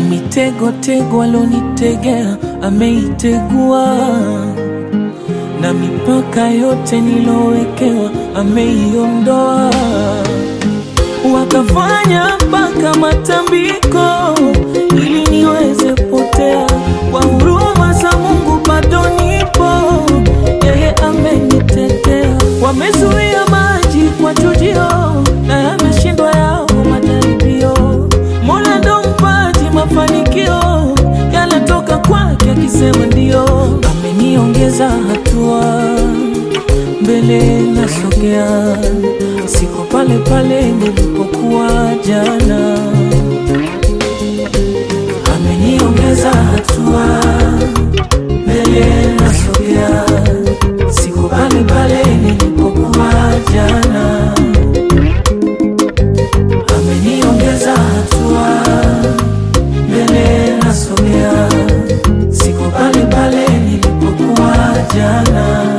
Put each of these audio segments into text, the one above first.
ile mitego tego alonitegea ameitegua, na mipaka yote nilowekewa ameiondoa. Wakafanya mpaka matambiko ili niweze potea, kwa huruma za Mungu bado nipo, yeye amenitetea. Wamezuia maji kwa chujio na yameshindwa yao majaribio. Mola ndo mpaji mafanikio, yanatoka kwake akisema ndio. Ameniongeza hatua mbele nasogea, siko pale pale nilipokuwa jana. Ameniongeza hatua mbele nasogea, siko pale pale nilipokuwa jana. Ameniongeza hatua mbele nasogea, siko pale pale nilipokuwa jana.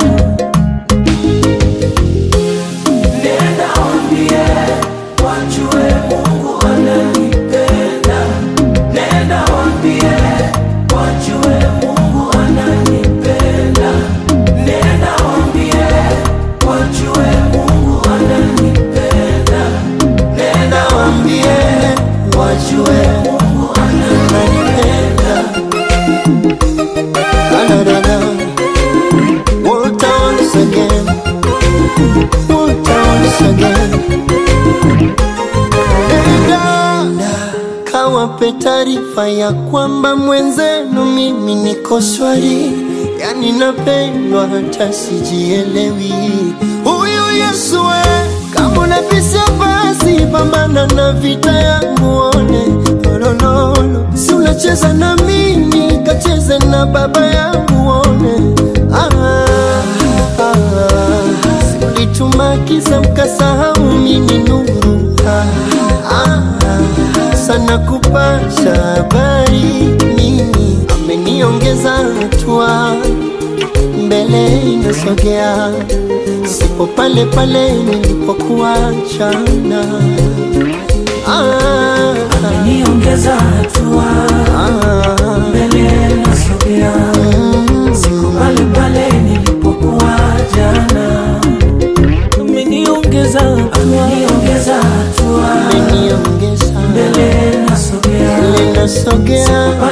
Nenda waambie wajue Mungu ananipenda. Nenda waambie wajue Mungu ananipenda. Nenda waambie wajue Mungu ananipenda. Nenda waambie wajue Mungu ananipenda. Da-da-da-da. Walter once again. Walter once again. Nenda kawape taarifa ya kwamba mwenzenu mimi niko shwari, yani napendwa hata sijielewi. Huyu Yesu we, kama unabisha basi pambana na vita yangu one nololo, si unacheza na mimi kacheze na baba yangu one ah, ah, si ulituma kisa mkasahau mimi nuru ah, ah, sana kupasha habari mimi ameniongeza hatua mbele inasogea, sipo pale pale nilipokuwa jana. Ah, Ameniongeza hatua ah, mbele nasogea, siko pale pale nilipokuwa jana. Ameniongeza hatua, ameniongeza hatua ameniongeza mbele nasogea, mbele nasogea, pale